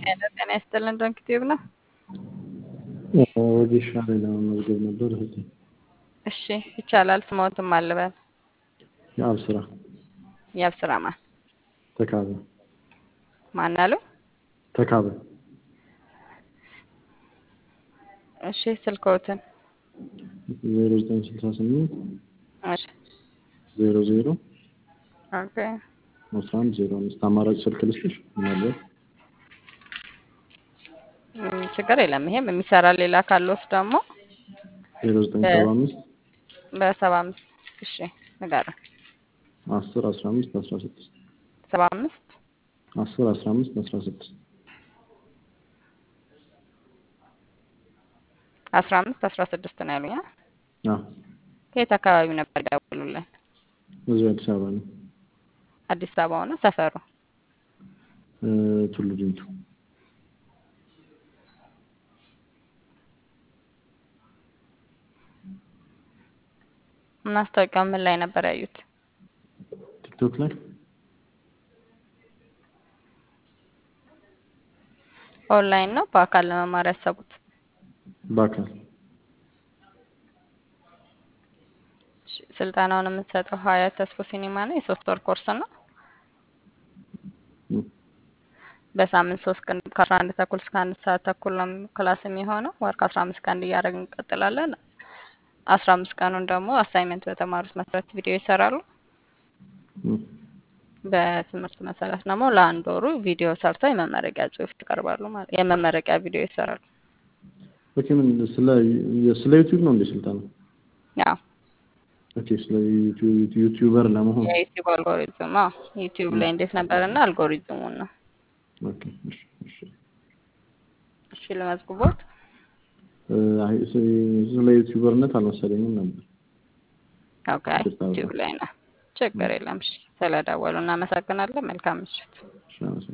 ጤና ጤና ይስጥልን ዶንኪ ቲዩብ ነው። ወጌሻ ላይ ለመመዝገብ ነበር እህቴ። እሺ ይቻላል። ስሞትም አልበል የአብ ስራ የአብስራ ማን ተካበ ማን አሉ? ተካበ እሺ ስልክዎትን ዜሮ ዘጠኝ ስልሳ ስምንት እሺ ዜሮ ዜሮ ኦኬ አስራ አንድ ዜሮ አምስት አማራጭ ስልክ ልስጥሽ ምናልባት እም፣ ችግር የለም። ይሄም የሚሰራ ሌላ ካለዎት ደግሞ ዜሮ ዘጠኝ ሰባ አምስት በሰባ አምስት እሺ ንገረን። አስር አስራ አምስት አስራ ስድስት ሰባ አምስት አስር አስራ አምስት አስራ ስድስት አስራ አምስት አስራ ስድስት ነው ያሉኝ። አ? አዎ ከየት አካባቢ ነበር ይደውሉልን? እዚሁ አዲስ አበባ ነው አዲስ አበባ ሆነ ሰፈሩ? እ፣ ቱሉ ዲምቱ ማስታወቂያው ምን ላይ ነበር ያዩት? ቲክቶክ ላይ ኦንላይን ነው በአካል ለመማር ያሰቡት? በአካል እሺ፣ ስልጠናውን የምትሰጠው ሀያት ተስፎ ሲኒማ ነው። የሶስት ወር ኮርስ ነው። እ፣ በሳምንት ሶስት ቀን ከአስራ አንድ ተኩል እስከ አንድ ሰዓት ተኩል ነው ክላስ የሚሆነው። ወር ከአስራ አምስት ቀን እያደረግን እንቀጥላለን። አስራ አምስት ቀኑን ደግሞ አሳይመንት በተማሩት መሰረት ቪዲዮ ይሰራሉ። እ፣ በትምህርት መሰረት ደግሞ ለአንድ ወሩ ቪዲዮ ሰርተው የመመረቂያ ጽሑፍ ያቀርባሉ ማለት የመመረቂያ ቪዲዮ ይሰራሉ። ኦኬ ምን ስለ ስለ ዩቲዩብ ነው እንዴ ስልጠና? ያው ኦኬ ስለ ዩቲዩብ ዩቲዩበር ለመሆን የዩቲዩብ አልጎሪዝም አዎ፣ ዩቲዩብ ላይ እንዴት ነበርና አልጎሪዝሙን ነው። ኦኬ እሺ እሺ እሺ ለመዝግቦት እ፣ አይ ስ- ስለ ዩቲዩበርነት አልመሰለኝም ነበር። ኦኬ፣ ዩቲዩብ ላይ ነው። ችግር የለም። እሺ ስለደወሉ እናመሰግናለን። መልካም ምሽት። እሺ አመሰግናለሁ።